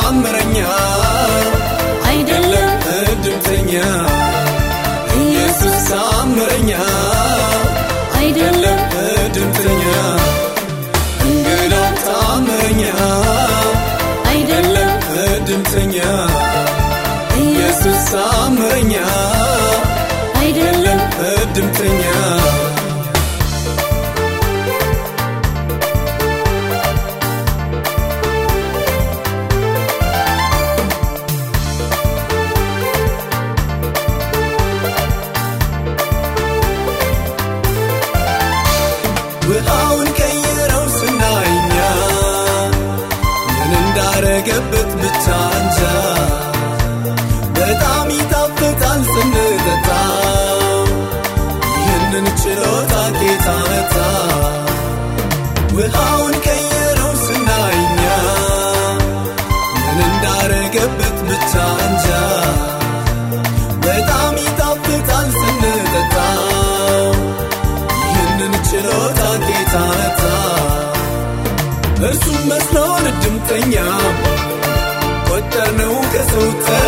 ታምረኛ አይደለም እድምተኛ ኢየሱስ ታምረኛ አይደለም እድምተኛ እንግዳው ታምረኛ አይደለም እድምተኛ ኢየሱስ ታምረኛ አይደለም እድምተኛ ውሃውን ቀይረው ስናይኛ ምን እንዳረገበት ብቻ እንጃ በጣም ይጣፍጣል ስንጠጣ ይህንን ችሎታ ጌታ መታ ውሃውን ቀይረው ስናይኛ ምን እንዳረገበት ብቻ እንጃ በጣም ይጣፍጣል ስንጠጣ ይህንን ችሎታ ጌታ መታ እርሱም መስሎን እድምተኛ ቆጠርነው ከሰው ተራ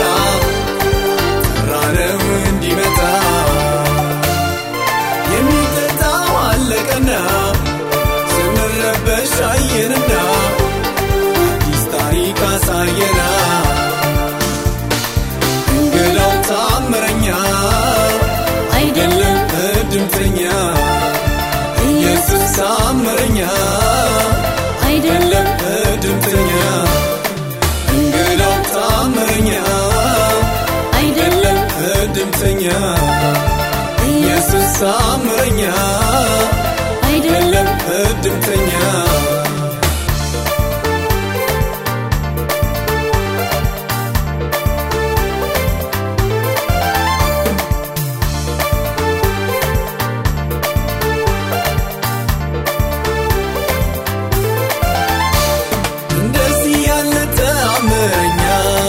ጠራነው እንዲመጣ የሚጠጣው አለቀና ስንረበሽ አየንና አዲስ ታሪክ አሳየና እንግዳው ታምረኛ አይደለም እድምተኛ ኢየሱስ ታምረኛ አይደለም እድምተኛ እንግዳው ታምረኛ አይደለም እድምተኛ ኢየሱስ ታምረኛ አይደለም እድምተኛ እንደዚህ ያለ ተአምረኛ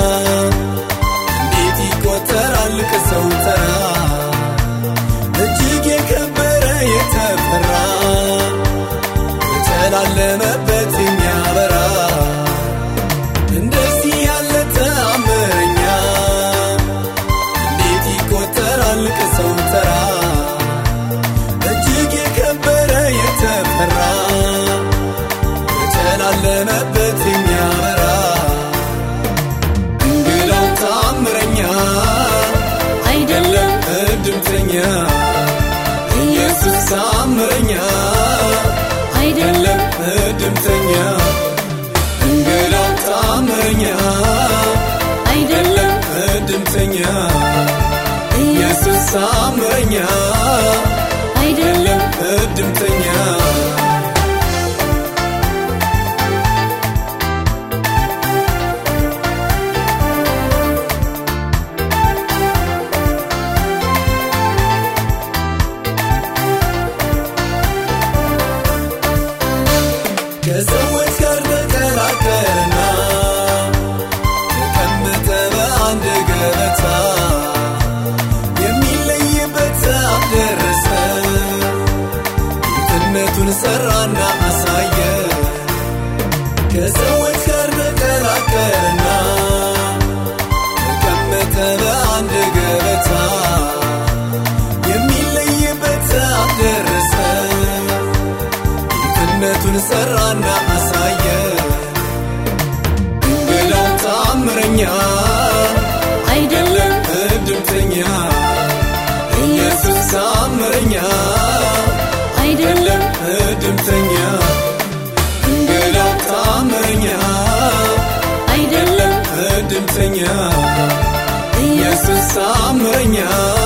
እንዴት ይቆጠራል ከሰው ተራ እጅግ የከበረ የተፈራ የተላለመበት የሚያበራ እንደዚህ ያለ ተአምረኛ እንዴት ይቆጠራል ከሰው ተራ እጅግ የከበረ የተፈራ የተላለመበት የሚያበራ እንግዳው ታምረኛ አይደለም እድምተኛ ኢየሱስ ታምረኛ አይደለም እድምተኛ እንግዳው ታምረኛ አይደለም እድምተኛ ኢየሱስ ታምረኛ አይደለም እድምተኛ ከሰዎች ጋር ተቀላቀለና ተቀመጠ በአንድ ገበታ የሚለይበት ሰዓት ደረሰ ጌትነቱን ሰራና አሳየ ከሰዎች ጋር ተቀላቀለና ተቀመጠ በአንድ ገበታ የሚለይበት ሰዓት ደረሰ ጌትነቱን ሰራና አሳየ እንግዳው ታምረኛ አይደለም እድምተኛ ኢየሱስ ታምረኛ አይደለም እድምተኛ እንግዳው ታምረኛ አይደለም እድምተኛ ኢየሱስ ታምረኛ